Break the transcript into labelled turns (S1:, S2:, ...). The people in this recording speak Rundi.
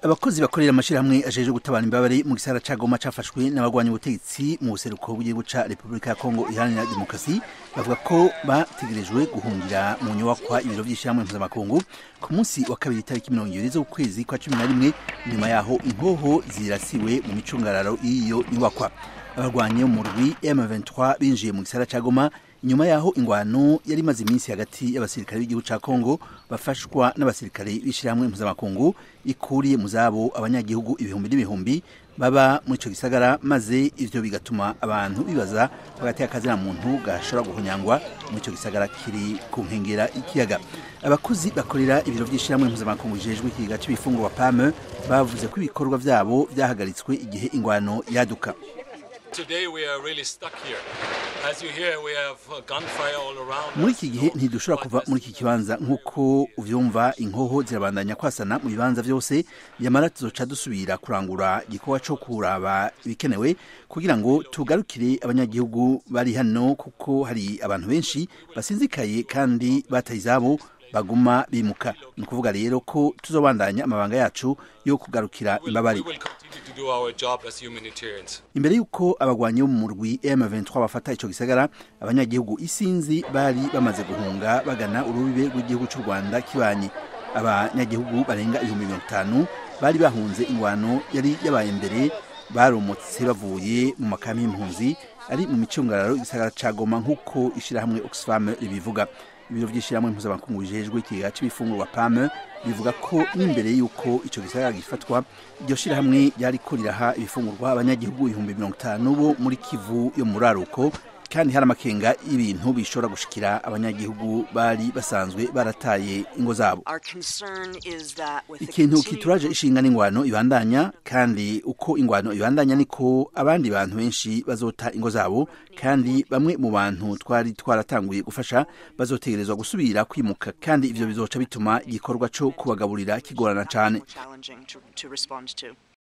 S1: abakozi bakorera amashirahamwe ajeje gutabara imbabare mu gisara ca Goma cafashwe n'abagwanya ubutegetsi mu buseruko bw'igihugu ca Republika ya Kongo iharanira demokarasi bavuga ko bategerejwe guhungira mu nyubakwa ibiro vy'ishyirahamwe mpuzamakungu ku munsi wa kabiri itariki mirongo ibiri z'ukwezi kwa cumi na rimwe nyuma yaho inkoho zirasiwe mu micungararo y'iyo nyubakwa abarwanyi mu rwi M23 binjiye mu gisara ca Goma nyuma yaho ingwano yari imaze iminsi hagati y'abasirikare b'igihugu ca Kongo bafashwa n'abasirikare b'ishyirahamwe mpuzamakungu ikuriye mu zabo abanyagihugu ibihumbi n'ibihumbi baba muri ico gisagara maze ivyo bigatuma abantu bibaza hagati y'akazina muntu gashobora guhunyangwa muri ico gisagara kiri ku nkengera ikiyaga abakozi bakorera ibiro vy'ishyirahamwe mpuzamakungu bijejwe ikiga c'ibifungurwa PAM bavuze ko ibikorwa vyabo vyahagaritswe igihe ingwano yaduka
S2: Today we are really stuck here. As you hear, we have uh, gunfire all around
S1: muri
S2: us.
S1: iki gihe ntidushobora kuva muri iki kibanza nk'uko uvyumva inkoho zirabandanya kwasana mu bibanza vyose yamara tuzoca dusubira kurangura igikorwa co kuraba ibikenewe kugira ngo tugarukire abanyagihugu bari hano kuko hari abantu benshi basinzikaye kandi bataye izabo baguma bimuka ni ukuvuga rero ko tuzobandanya amabanga yacu yo kugarukira imbabare
S2: We will continue to do our job as humanitarians.
S1: imbere y'uko abagwanyi bo mu murwi M23 bafata ico gisagara abanyagihugu isinzi bari bamaze guhunga bagana urubibe rw'igihugu c'u Rwanda kibanye abanyagihugu barenga ibihumbi mirongo itanu bari bahunze ingwano yari yabaye mbere baromotse bavuye mu makami y'impunzi ari mu micungararo igisagara ca Goma nk'uko ishirahamwe Oxfam ribivuga ibiro vy'ishirahamwe mpuzamakungu bijejwe ikiga c'ibifungurwa PAM bivuga ko n'imbere y'uko ico gisagara gifatwa iryo shirahamwe ryariko riraha ibifungurwa abanyagihugu ibihumbi mirongo itanu bo muri Kivu yo mu raruko kandi hari amakenga y'ibintu bishobora gushikira abanyagihugu bari basanzwe barataye ingo zabo
S3: Our concern is that with the
S1: ikintu
S3: continued
S1: kituraje ishinga n'ingwano ibandanya kandi uko ingwano ibandanya niko abandi bantu benshi bazota ingo zabo kandi bamwe mu bantu twari twaratanguye gufasha bazotegerezwa gusubira kwimuka kandi ivyo bizoca bituma igikorwa co kubagaburira kigorana cane
S3: more challenging to, to respond to.